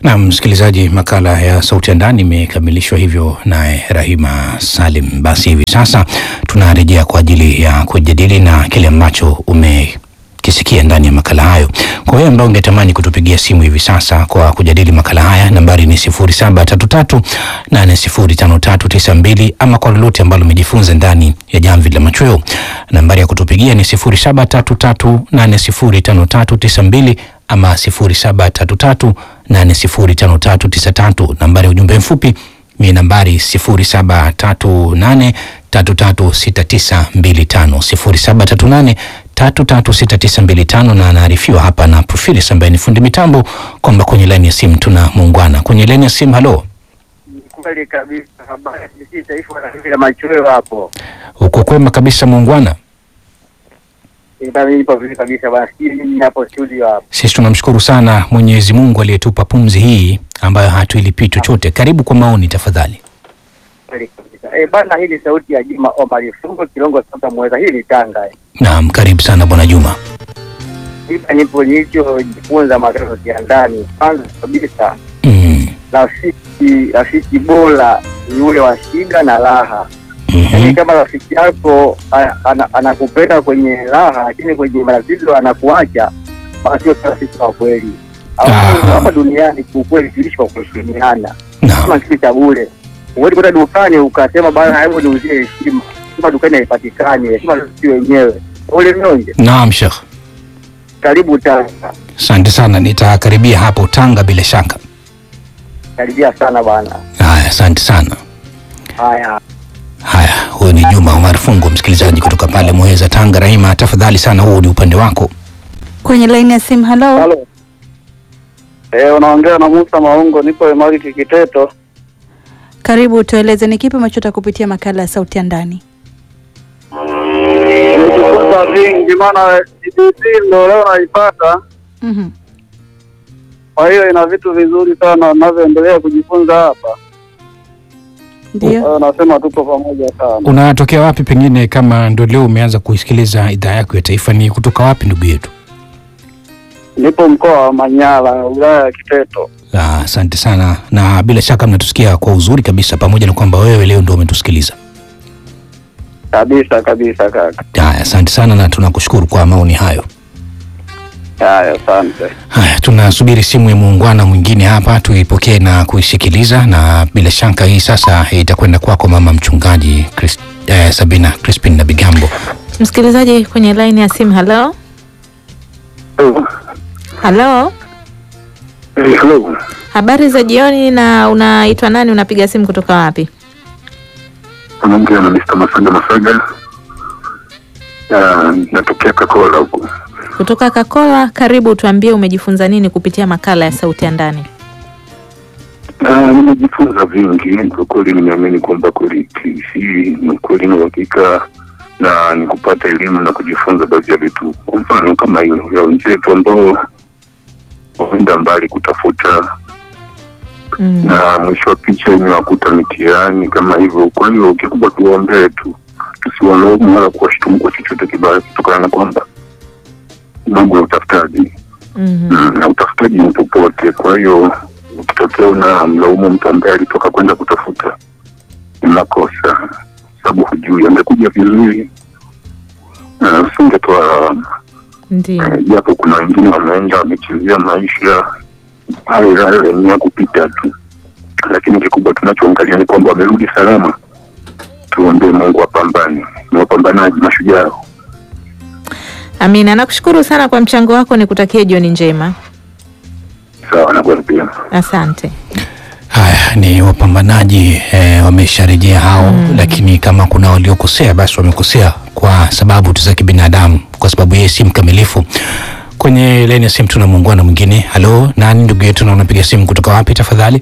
Na msikilizaji, makala ya Sauti ya Ndani imekamilishwa hivyo naye Rahima Salim. Basi hivi sasa tunarejea kwa ajili ya kujadili na kile ambacho umekisikia ndani ya makala hayo. Kwa hiyo ambao ungetamani kutupigia simu hivi sasa kwa kujadili makala haya, nambari ni 0733805392 ama kwa lolote ambalo umejifunza ndani ya Jamvi la Machweo, nambari ya kutupigia ni 0733805392 ama 0733805393. Nambari ya ujumbe mfupi ni nambari 0738336925 0738336925, na anaarifiwa hapa na Profilis ambaye ni fundi mitambo kwamba kwenye laini ya simu tuna muungwana kwenye laini ya simu. Halo, Kweli kabisa, habari ya sisi taifa la machweo hapo. uko kwema kabisa muungwana? Mimi nipo vizuri kabisa bwana, sijui mimi hapo studio hapo. Sisi tunamshukuru sana Mwenyezi Mungu aliyetupa pumzi hii ambayo hatuilipii chochote. Karibu kwa maoni tafadhali. Kweli kabisa. Eh, bana hii ni sauti ya Juma Omar Fungo Kilongo sasa mweza hii ni Tanga. eh. Naam, karibu sana bwana Juma. Hapa nipo nilichojifunza madarasa ya ndani. Kwanza kabisa Mm. rafiki rafiki bora ni ule wa shida na raha. Yaani Mhm. kama rafiki yako a- ana- anakupenda kwenye raha, lakini kwenye matatizo anakuacha, basi sio rafiki wa kweli. Au Aha. hapa duniani kiukweli tuishi kwa kuheshimiana, Naam. kama kitu cha bure. Huwezi kwenda dukani ukasema bana, hebu niuzie heshima. Heshima dukani haipatikani, heshima sisi wenyewe. Ule mnyonge, Naam, Sheikh. karibu Tanga, Asante sana, nitakaribia hapo Tanga bila shaka. karibia sana bwana. Haya, asante sana. Haya, Haya, huyu ni Juma Omar Fungo, msikilizaji kutoka pale Muheza, Tanga. Rahima, tafadhali sana, huu ni upande wako. Kwenye laini ya simu. Halo, Halo. Eh, unaongea na Musa Maungo, nipo Emari Kikiteto. karibu. Tueleze ni kipi unachotaka kupitia makala ya sauti ya ndani? Nimejifunza vingi, maana BBC ndo leo naipata, Mhm. kwa hiyo ina vitu vizuri sana navyoendelea kujifunza hapa. Kwa Ndio. hiyo nasema tuko pamoja sana. Unatokea wapi? Pengine kama ndo leo umeanza kuisikiliza idhaa yako ya taifa, ni kutoka wapi ndugu yetu? Nipo mkoa wa Manyara, wilaya ya Kiteto. Ah, Asante sana, na bila shaka mnatusikia kwa uzuri kabisa, pamoja na kwamba wewe leo ndo umetusikiliza. Kabisa kabisa kaka. Haya, asante sana na tunakushukuru kwa maoni hayo. Haya, asante. Haya, tunasubiri simu ya muungwana mwingine hapa tuipokee na kuisikiliza, na bila shaka hii sasa itakwenda kwako mama mchungaji Chris, eh, Sabina Crispin na Bigambo. Msikilizaji kwenye laini ya simu. Halo, halo, Hello. habari za jioni, na unaitwa nani? Unapiga simu kutoka wapi? Unaongea na Mr. Masaga Masaga. Ah, natokea Kakola huko. Kutoka Kakola. Karibu, tuambie umejifunza nini kupitia makala ya sauti ya ndani. Ah, nimejifunza vingi kwa kweli, nimeamini kwamba kweli hii ni kweli na uhakika na ni kupata elimu na kujifunza baadhi ya vitu, kwa mfano kama hiyo ya wenzetu ambao waenda mbali kutafuta Mm. na mwisho wa picha imewakuta mitihani kama hivyo. Kwa hiyo kikubwa tuwaombee tu, tusiwalaumu wala kuwashtumu kwa chochote kibaya, kutokana na kwamba mambo ya utafutaji Mhm. Mm, na utafutaji ni popote. Kwa hiyo ukitokea una mlaumu mtu ambaye alitoka kwenda kutafuta, ni makosa, sababu hujui amekuja vizuri, na usingetoa lawama. Ndio. Eh, japo kuna wengine wameenda wamechezea maisha hayo hayo yenye ya kupita tu, lakini kikubwa tunachoangalia ni kwamba wamerudi salama. Tuombee Mungu apambane, ni wapambanaji mashujaa. Amina, nakushukuru sana kwa mchango wako, nikutakie jioni njema. Sawa na kweli pia. Asante. Haya ni wapambanaji eh, wamesharejea hao lakini kama kuna waliokosea basi wamekosea kwa sababu tu za kibinadamu, kwa sababu yeye si mkamilifu. Kwenye laini ya simu tuna muungwana mwingine. Halo, nani ndugu yetu, na unapiga simu kutoka wapi tafadhali?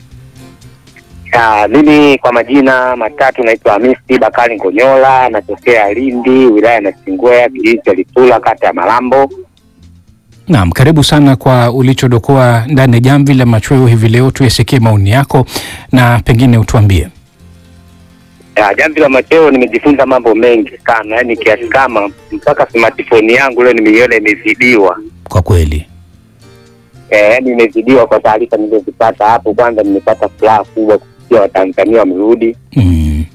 Ah, mimi kwa majina matatu naitwa Hamisi Bakari Ngonyola, natokea Lindi, wilaya ya Nachingwea, kijiji cha Litula, kata ya Malambo. Naam, karibu sana kwa ulichodokoa ndani ya jamvi la machweo hivi leo. Tuyasikie maoni yako na pengine utuambie. Ah, jamvi la macheo nimejifunza mambo mengi sana, yaani kiasi kama mpaka smartphone yangu leo nimeiona imezidiwa. Kwa kweli eh, yani nimezidiwa kwa taarifa nilizozipata hapo. Kwanza nimepata furaha kubwa kusikia Watanzania wamerudi Mm.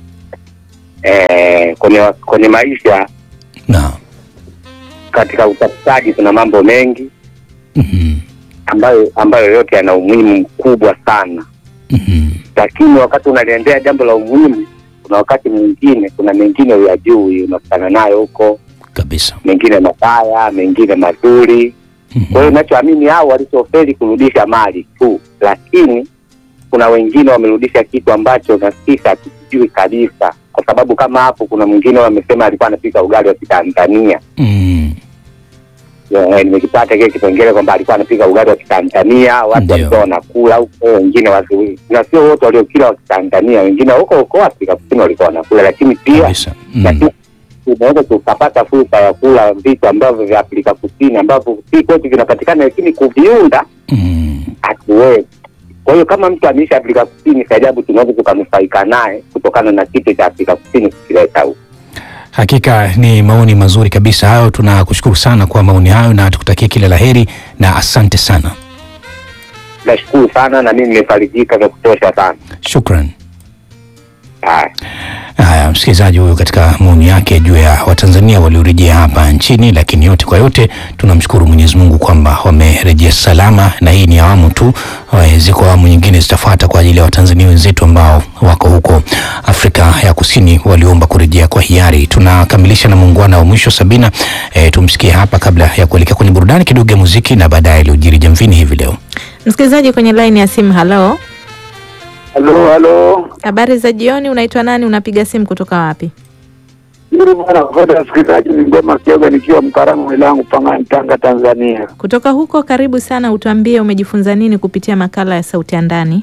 eh, kwenye kwenye maisha. Naam. Katika utafutaji kuna mambo mengi Mhm. ambayo ambayo yote yana umuhimu mkubwa sana, Mhm. lakini wakati unaliendea jambo la umuhimu, kuna wakati mwingine, kuna mengine uyajui, unakutana nayo huko, Kabisa. mengine mabaya, mengine mazuri. Mhm. Kwa hiyo nachoamini hao walichofeli kurudisha mali tu, lakini kuna wengine wamerudisha kitu ambacho na sisi hatukijui kabisa, kwa sababu kama hapo kuna mwingine wamesema alikuwa anapika ugali wa Kitanzania. Mm. Eh, nimekipata kile kipengele kwamba alikuwa anapika ugali wa Kitanzania, watu Ndio. walikuwa wanakula huko, wengine watu na sio wote waliokila wa Kitanzania, wengine huko huko Afrika Kusini walikuwa wanakula, lakini pia Kabisa. na Mm. sisi tunaweza tukapata fursa ya kula vitu ambavyo vya Afrika Kusini ambavyo si kwetu vinapatikana, lakini kuviunda Mm. hatuwezi. Kwa hiyo kama mtu ameishi Afrika Kusini, si ajabu tunaweza tukanufaika naye kutokana na kitu cha Afrika Kusini kukileta huku. Hakika ni maoni mazuri kabisa hayo. Tunakushukuru sana kwa maoni hayo na tukutakie kila laheri na asante sana. Nashukuru sana na mimi nimefarijika vya kutosha sana. Shukran. Haya. Haya, msikilizaji huyu katika maoni yake juu ya Watanzania waliorejea hapa nchini, lakini yote kwa yote tunamshukuru Mwenyezi Mungu kwamba wamerejea salama, na hii ni awamu tu. Eh, Ziko awamu nyingine zitafuata kwa ajili ya Watanzania wenzetu ambao wako huko Afrika ya Kusini waliomba kurejea kwa hiari. Tunakamilisha na muungwana wa mwisho Sabina. E, tumsikie hapa kabla ya kuelekea kwenye burudani kidogo ya muziki na baadaye iliyojiri jamvini hivi leo. Msikilizaji kwenye line ya simu, halo, Halo, halo. habari za jioni. Unaitwa nani? Unapiga simu kutoka wapi? Yule bwana kwa msikilizaji ni ngoma kioga nikiwa Mkaramo wilangu Pangani Tanga Tanzania. Kutoka huko, karibu sana. Utuambie umejifunza nini kupitia makala ya Sauti ya Ndani.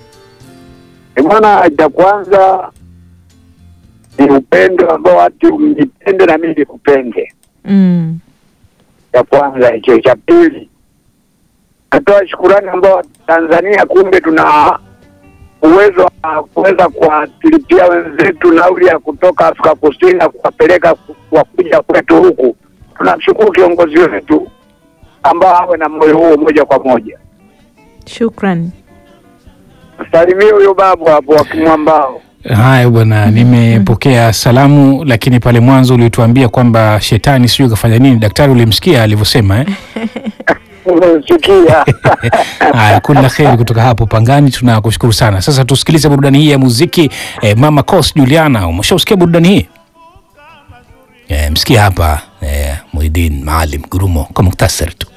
E bwana, cha kwanza ni upendo ambao watu mjipende na mimi nikupende. Mm. Cha kwanza hicho. Cha pili, natoa shukurani ambao Tanzania kumbe tuna uwezo wa kuweza kuwalipia wenzetu nauli ya kutoka Afrika Kusini na kuwapeleka ku- wakuja kwetu huku. Tunamshukuru kiongozi wetu ambao awe na moyo huo moja kwa moja. Shukran. Salimie huyo babu hapo wa Kimwambao. Haya bwana, nimepokea salamu, lakini pale mwanzo ulituambia kwamba shetani sijui kafanya nini. Daktari ulimsikia alivyosema eh? Umesikia? Haya, kula la kheri kutoka hapo Pangani, tunakushukuru sana. Sasa tusikilize burudani hii ya muziki eh, Mama Cos Juliana. Umeshausikia burudani hii eh? Msikia hapa eh, Muhidin Maalim Gurumo kwa muktasari tu.